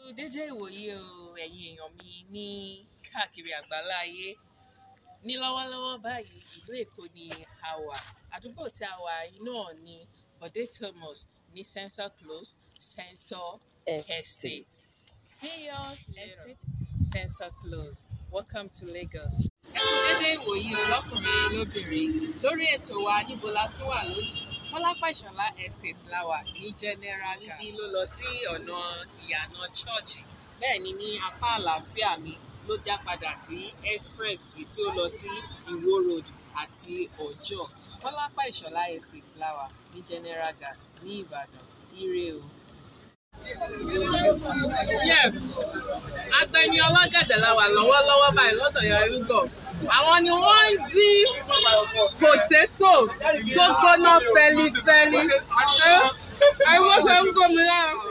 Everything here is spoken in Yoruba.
dédé ìwòye o ẹ̀yin èèyàn mi ní káàkiri àgbáláyé ní lọ́wọ́lọ́wọ́ báyìí ìlú Èkó ni a wà àdúgbò tí a wà yìí náà ni Bọ̀dé Thomas ní Sensor Close Sensor Estate Senior Estate Sensor Close welcome to Lagos. ẹ kú dédé ìwòye o lọ́kùnrin lóbìnrin lórí ètò wa níbo la tún wà lónìí Kọ́lápá Ìṣọ̀lá Estate la wà ní General Gas níbi ló lọ sí ọ̀nà ìyànà chọ́ọ̀chì bẹ́ẹ̀ ni ní apá àlàáfíà mi ló dá padà sí express èyí tí ó lọ sí Ìwó road àti Ọjọ́ Kọ́lápá Ìṣọ̀lá Estate la wà ní General Gas ní Ìbàdàn ire o. Yeah. Agbẹni ọlọ́gẹ̀dẹ̀ la wà lọ́wọ́lọ́wọ́ báyìí lọ́dọ̀ Yarúgọ̀. Àwọn ni wọ́n ń dín pòtétò tó gbóná fẹ́lifẹ́li. Ẹ wọ́n fẹ́ ń gómi lára.